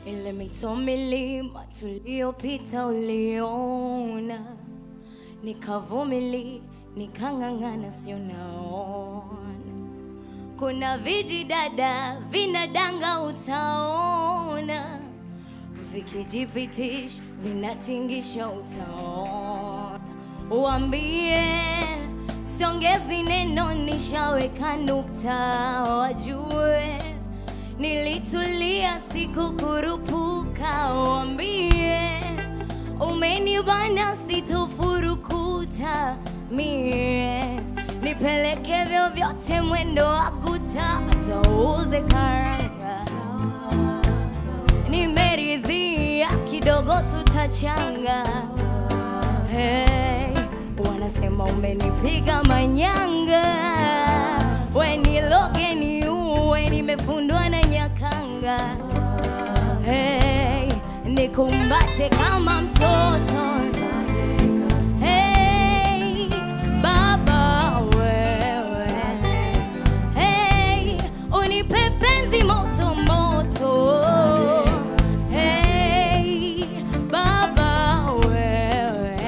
ile mito milima tuliyopita uliona, nikavumili nikang'ang'ana, sio naona kuna vijidada vinadanga, utaona vikijipitisha vinatingisha, utaona. Uambie siongezi neno, nishaweka nukta, wajue nilitulia, sikukurupuka. Uambie umenibana, sitofurukuta mie nipeleke vyovyote mwendo wa guta, atauze karanga nimeridhia kidogo, tutachanga. Hey, wanasema umenipiga manyanga, we niloge niue, nimefundwa na nyakanga. Hey, nikumbate kama mtoto Hey, baba wewe Hey, unipe penzi moto moto. Hey, baba wewe,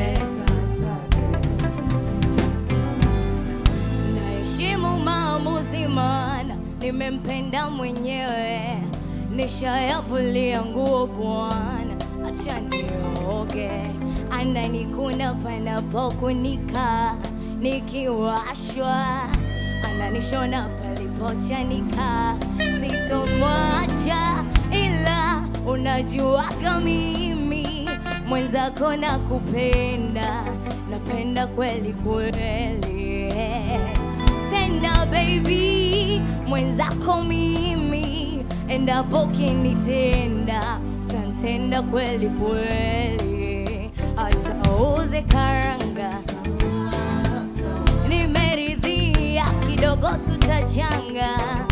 naheshimu maamuzi, maana nimempenda mwenyewe, nishayavulia nguo bwana, acha nioge, ananikuna panapokunika, nikiwashwa ananishona palipochanika, sitomwacha ila unajuaga mimi mwenzako na kupenda, napenda kweli kweli, tena baby mwenzako mimi, endapo kinitenda utantenda kweli kweli, hata uze karanga nimeridhia kidogo, tutachanga